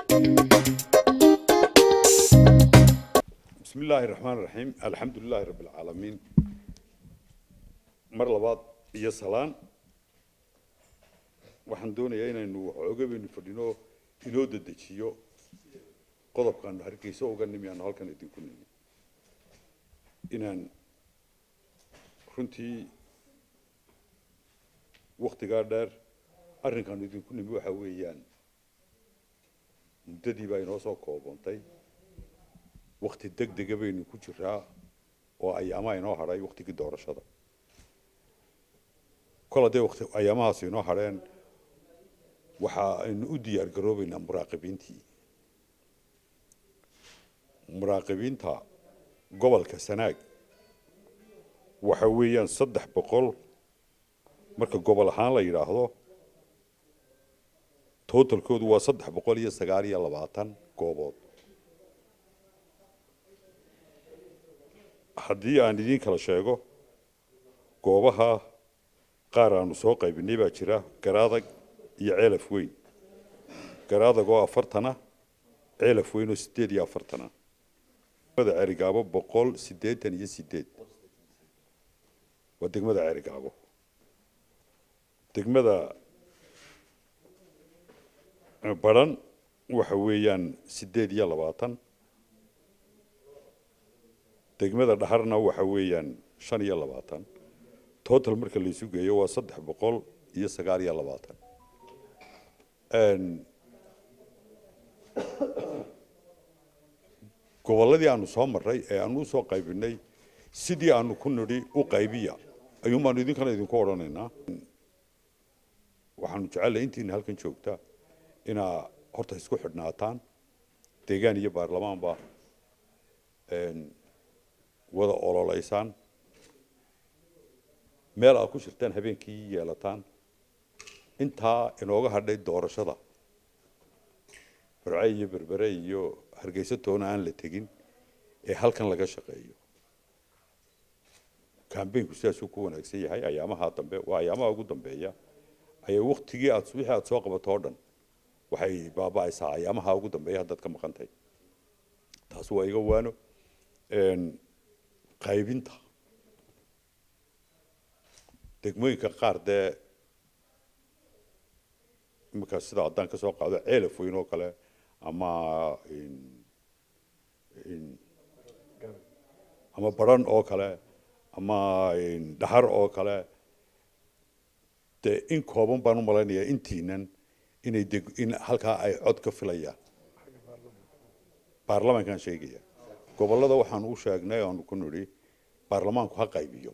بسم الله الرحمن الرحيم الحمد لله رب العالمين mar labaad iyo salaan waxaan doonayaa inaynu waxooga baynu fadhino inoo dedejiyo qodobkaanu hargeysa uga nimi aanu halkan idinku nimi inaan runtii waktigaa dheer arrinkaanu idinku nimi waxa weeyaan muddadii baa inoo soo koobantay wakti deg dega baynu ku jiraa oo ayaamaha inoo hadhay waktigii doorashada kol haddee waqti ayaamahaas inoo hadheen waxa aynu u diyaar garoobeynaa muraaqibiintii muraaqibiinta gobolka sanaag waxa weeyaan saddex boqol marka gobol ahaan la yidhaahdo totalkoodu waa saddex boqol iyo sagaal iyo labaatan goobood haddii aan idiin kala sheego goobaha qaar aanu soo qaybinay baa jira garaadag iyo ceelaf weyn garaadag oo afartana ceelaf weyn oo sideed iyo afartana degmada ceerigaabo boqol siddeetan iyo sideed waa degmada ceerigaabo degmada baran waxa weeyaan sideed iyo labaatan degmada dhaharna waxa weeyaan shan iyo labaatan total marka la isu geeyo waa saddex boqol iyo sagaal iyo labaatan gobolladii aanu soo marray ee aanu usoo qaybinay sidii aanu ku nidhi u qaybiya ayuun baanu idinkana idinku odhanaynaa waxaanu jecellay intiina halkan joogta inaa horta isku xidhnaataan deegaan iyo baarlamaanba wada ololeysaan meel aad ku shirtaan habeenkii yeelataan intaa inooga hadhay doorashada barce iyo berbere iyo hargeysa toona aan la tegin ee halkan laga shaqeeyo kambeynku sidaasuu ku wanaagsan yahay ayaamaha dambe waa ayaamaha ugu dambeeya ayay waktigii aad wixii aad soo qabato oo dhan waxay baaba'aysaa ayaamaha ugu dambeeya haddaad ka maqantay taas waa iga waano qaybinta degmooyinka qaar dee iminka sida haddaan ka soo qaado ceelaf weyn oo kale ama ama baran oo kale ama dhahar oo kale dee in kooban baan u malaynayaa intiinan inay deg in halkaa ay cod ka filayaan baarlamaankaan sheegaya gobollada waxaan u sheegnay aanu ku nidhi baarlamaanku ha qaybiyo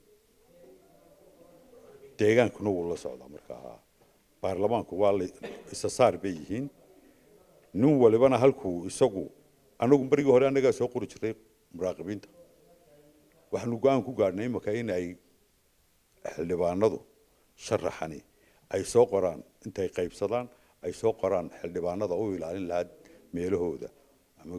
deegaankuna wuu la socdaa markaa baarlamaanku waa isa saar bay yihiin nin walibana halkuu isagu anagu berigii hore annagaa soo qori jirtay muraaqibiinta waxaanu go-aan ku gaadhnay imaka in ay xildhibaanadu sharaxani ay soo qoraan intay qaybsadaan ay soo qoraan xildhibaanada u ilaalin lahaa meelahooda ama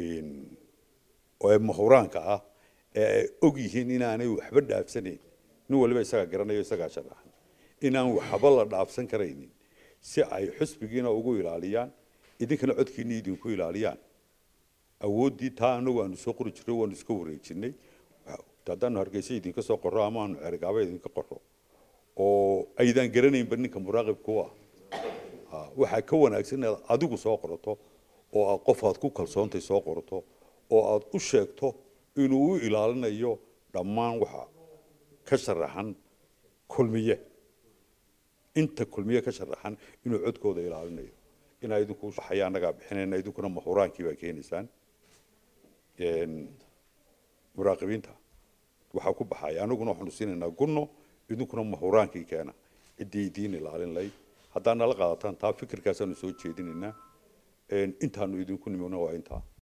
ee mahuraanka ah ee ay og yihiin inaanay waxba dhaafsanayn nin waliba isagaa garanayo isagaa sharaxan inaan waxba la dhaafsan karaynin si ay xusbigiina ugu ilaaliyaan idinkana codkiina idinku ilaaliyaan awooddii taa anagu aanu soo qori jirnay waanu iska wareejinay haddaanu hargeysa idinka soo qorro ama aanu cergaaba idinka qorro oo aydaan garanaynba ninka muraaqibku ah waxaa ka wanaagsan inaad adigu soo qorato oo aad qof aad ku kalsoontay soo qorato oo aad u sheegto inuu u ilaalinayo dhammaan waxa ka sharaxan kulmiye inta kulmiye ka sharaxan inuu codkooda ilaalinayo inaa idinku baxaya annagaa bixinayna idinkuna mahuraankii baa keenaysaan muraaqibiinta waxaa ku baxaya anaguna waxaanu siinaynaa gunno idinkuna mahuraankii keena ciddii idiin ilaalin layd haddaa nala qaadataan taa fikirkaasaanu soo jeedinaynaa intaanu idinku nimina waa intaa